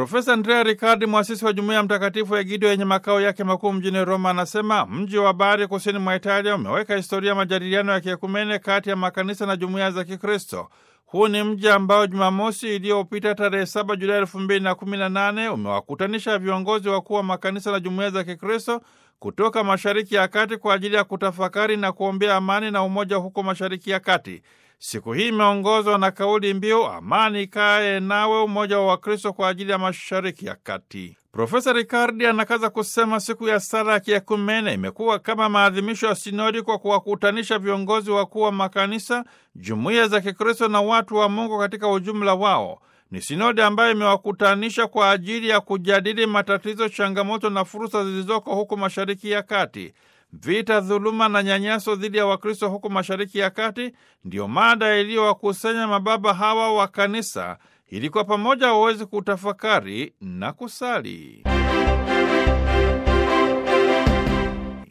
Profesa Andrea Riccardi, mwasisi wa jumuiya Mtakatifu ya Egidio yenye makao yake makuu mjini Roma, anasema mji wa Bari kusini mwa Italia umeweka historia ya majadiliano ya kiekumene kati ya makanisa na jumuiya za Kikristo. Huu ni mji ambao Jumamosi iliyopita tarehe 7 Julai 2018 umewakutanisha viongozi wakuu wa makanisa na jumuiya za Kikristo kutoka Mashariki ya Kati kwa ajili ya kutafakari na kuombea amani na umoja huko Mashariki ya Kati. Siku hii imeongozwa na kauli mbiu amani ikae nawe, umoja wa Wakristo kwa ajili ya Mashariki ya Kati. Profesa Ricardi anakaza kusema siku ya sala ya kiekumene imekuwa kama maadhimisho ya sinodi kwa kuwakutanisha viongozi wakuu wa makanisa, jumuiya za Kikristo na watu wa Mungu katika ujumla wao. Ni sinodi ambayo imewakutanisha kwa ajili ya kujadili matatizo, changamoto na fursa zilizoko huko Mashariki ya Kati. Vita, dhuluma na nyanyaso dhidi ya Wakristo huko Mashariki ya Kati ndiyo mada iliyowakusanya mababa hawa wa kanisa ili kwa pamoja waweze kutafakari na kusali.